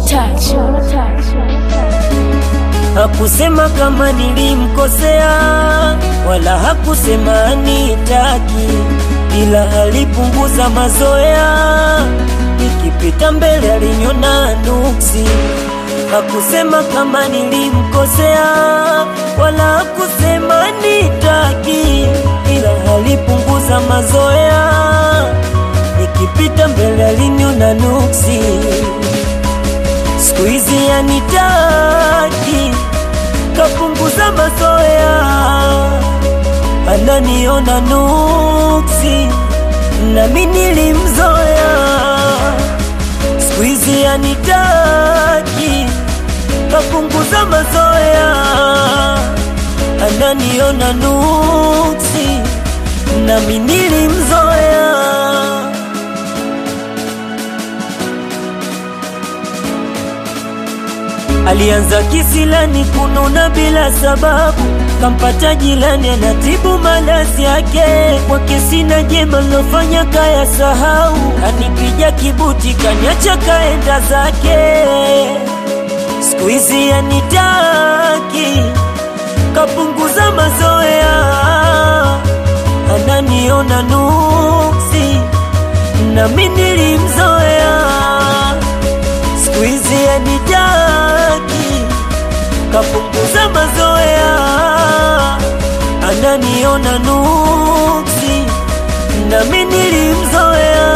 touch. Hakusema kama nilimkosea, wala hakusema anitaki, ila alipunguza mazoea. Nikipita mbele aliniona nuksi. Hakusema kama nilimkosea, wala hakusema nitaki, ila alipunguza mazoea. Nikipita mbele aliniona nuksi. Siku hizi anitaki, kapunguza mazoea, ananiona nuksi, nami nilimzoea. Siku hizi anitaki, kapunguza mazoea, ananiona nuksi, nami nilimzoea. Alianza kisilani kununa bila sababu, kampata jilani anatibu malazi yake. Kwake sina jema lofanya kaya sahau, kanipija kibuti kanyacha kaenda zake. Siku hizi anitaki, kapunguza mazoea, ananiona nuksi, nami nilimzoea siku hizi anitaki, kapunguza mazoea, ananiona nuksi, nami nilimzoea.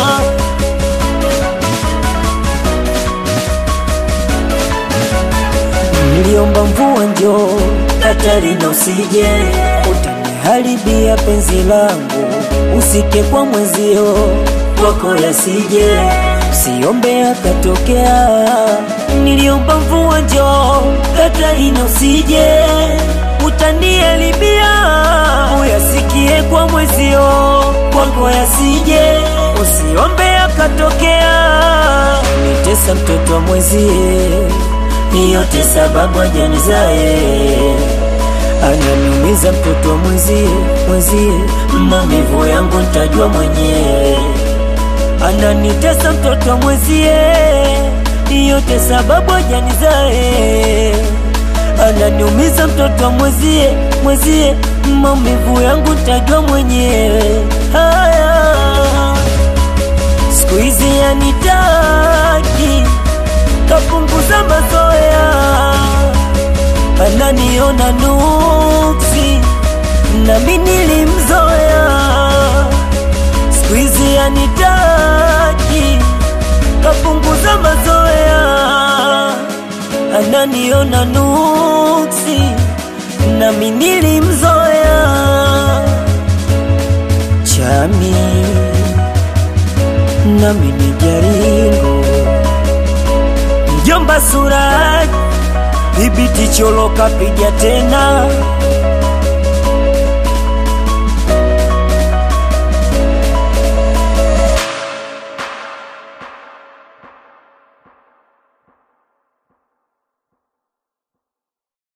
Niliomba mvua njoo, hatari na usije, utaniharibia penzi langu, usike kwa mwezio kwako yasije Siombe akatokea, niliomba mvua njoo, hatari na usije, utanielibia uyasikie kwa mwezio, kwako yasije, usiombe akatokea, nitesa mtoto wa mwezie, yote sababu ajanizae ananiumiza mtoto wa mwezie, mwezie, maumivu yangu ntajua mwenyewe ananitesa mtoto wa mwezie, yote sababu ajanizae. Ananiumiza mtoto wa mwezie, mwezie, maumivu yangu ntajua mwenyewe. Haya, siku hizi anitaki, kapunguza mazoea, ananiona nuksi, nami nilimzoea siku hizi anitaki, kapunguza mazoea, ananiona nuksi, nami nilimzoea. Chami nami ni jaringo, mjomba Suraj, dhibiti cholo kapiga tena